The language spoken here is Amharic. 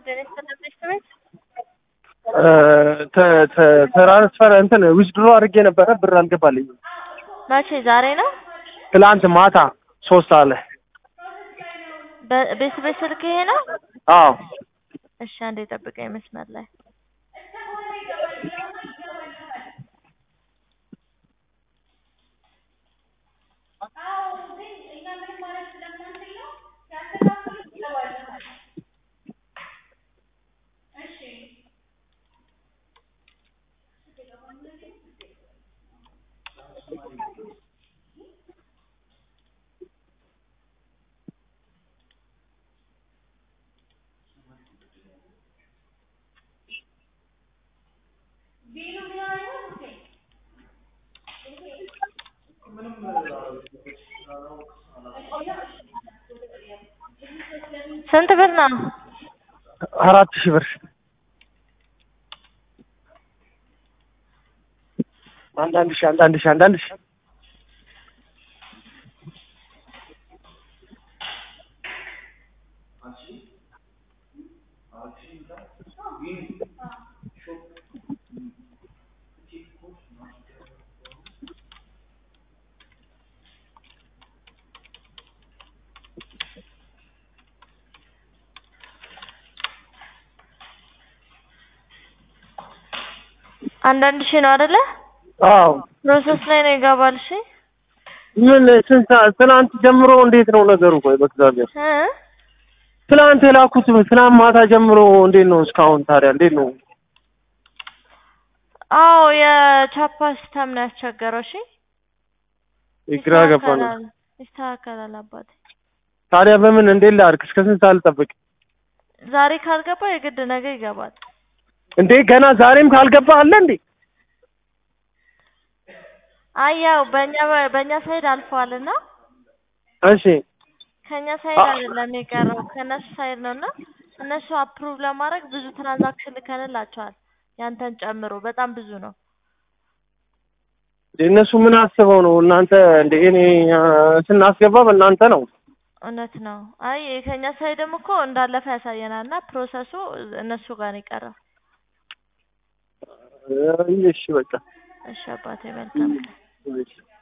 ትራንስፈር እንትን ዊዝድሮ አድርጌ ነበረ ብር አልገባልኝም። መቼ? ዛሬ ነው? ትላንት ማታ ሶስት ሰዓት ላይ። ቤት ቤት ስልክ ይሄ ነው? አዎ እሺ፣ አንዴ ጠብቀኝ መስመር ላይ ስንት ብር ነው? አራት ሺህ ብር አንዳንድ ሺህ አንዳንድ ሺህ አንዳንድ ሺህ አንዳንድ ሺህ ነው አይደለ? አዎ ፕሮሰስ ላይ ነው ይገባል። እሺ ምን ስንት ሰዓት ትናንት ጀምሮ እንዴት ነው ነገሩ? ቆይ በእግዚአብሔር እ ትናንት የላኩት ትናንት ማታ ጀምሮ እንዴት ነው እስካሁን ታዲያ እንዴት ነው? አዎ የቻፓ ሲስተም ነው ያስቸገረው። እሺ ግራ ገባን። ይስተካከላል፣ ይስተካከላል አባቴ። ታዲያ በምን እንዴት ላድርግ? እስከ ስንት ሰዓት ልጠብቅ ዛሬ ካልገባ የግድ ነገ ይገባል። እንዴ? ገና ዛሬም ካልገባ አለ እንዴ? አይ ያው በእኛ በእኛ ሳይድ አልፈዋልና እሺ ከኛ ሳይድ አይደለም የቀረው ከነሱ ሳይድ ነው እና እነሱ አፕሩቭ ለማድረግ ብዙ ትራንዛክሽን ልከንላቸዋል ያንተን ጨምሮ በጣም ብዙ ነው። እነሱ ምን አስበው ነው እናንተ እንደ እኔ ስናስገባ በእናንተ ነው። እውነት ነው። አይ ከኛ ሳይድም እኮ እንዳለፈ ያሳየናል እና ፕሮሰሱ እነሱ ጋር ነው የቀረው። እሺ በቃ እሺ አባቴ መልካም ቀን። እሺ